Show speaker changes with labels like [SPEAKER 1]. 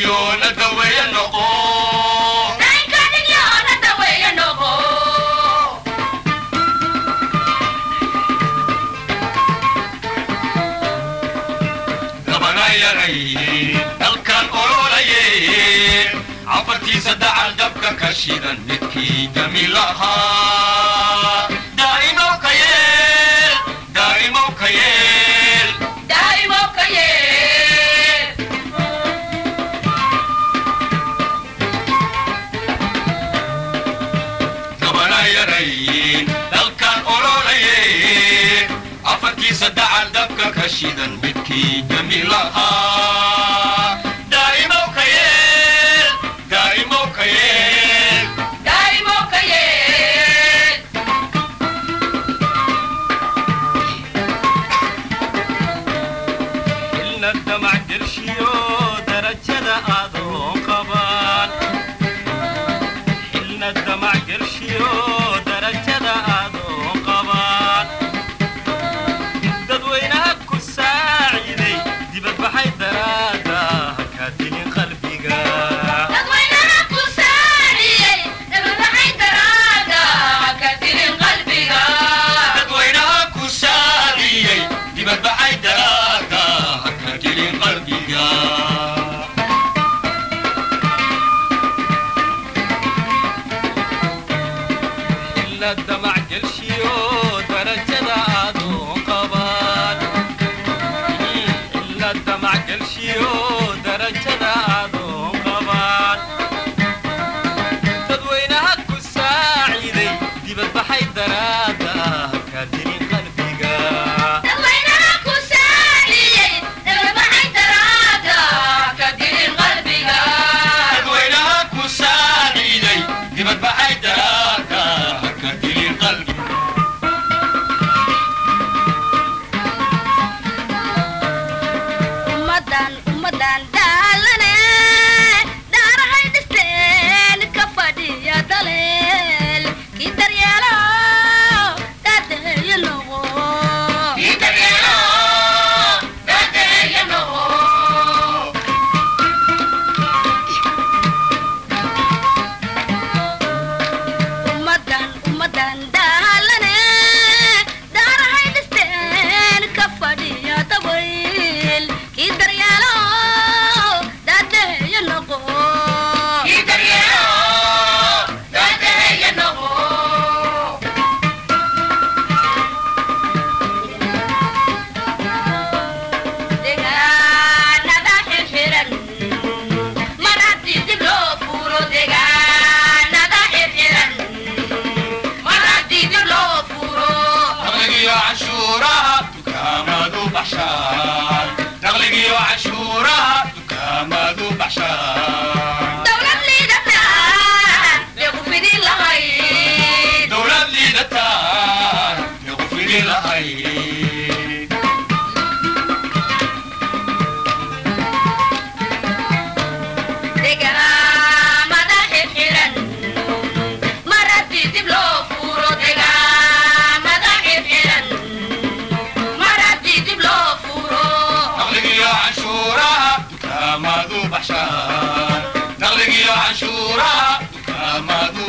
[SPEAKER 1] dhigyoona daweeye noqo dabana yaray dalkan ololaye cafartiisa dacal dabka ka shidan midkii jamiil ahaa daa'imow ka yeel daa'imow ka yeel dabana yaray dalkan ololaye afartiisa dacal dabka ka shidan midkii jamiil ahaa daa'imow ka yeel daa'imow ka yeel
[SPEAKER 2] ilna damac gershiyo darajada adoon qaban xilna damac gershiyo darajada adoon qaban dadweynaha ku saaciday dibadbaxay daraada haka dilin qalbiga
[SPEAKER 1] dadweynaha ku saariyey dibadbaxay daraada haka gelin qalbiga
[SPEAKER 2] ilna damac gershiyo darajada adoon qaban ilna damac gershiyo darajada adoon qaban dadweynaha ku saaciday dibadbaxay daraada ka dilin qalbiga
[SPEAKER 1] dadweynaha ku saariyey dibadbaxay daraada haka gelin qalbiga
[SPEAKER 3] ummadan ummadan daalane dhaarahay dhisteen ka fadhiya daleel kii daryeelo daadeeyo noqo ummadan ummadan daalane dhaarahay dhisteen ka fadhiya dabayl kii daryeelo daadeeyo noqo deegaanada xirxiran mar haddii dib loo furo deegaanada xirxiran mar haddii dib loo furo
[SPEAKER 1] naqligiyo canshuuraha dukaamadu baxshaan naqligiyo canshuuraha dukaamadu baxshaan
[SPEAKER 3] dowlad liidata deequ fidin lahayd
[SPEAKER 1] dowlad liidataan lagu fidi lahayd
[SPEAKER 3] deegaamada xirxiran mar haddii dib loo furo deegaamada xirxiran mar haddii dib loo furo
[SPEAKER 1] naqligiyo canshuuraha dukaamadu baxshaan naqligiyo canshuuraha dukaamadu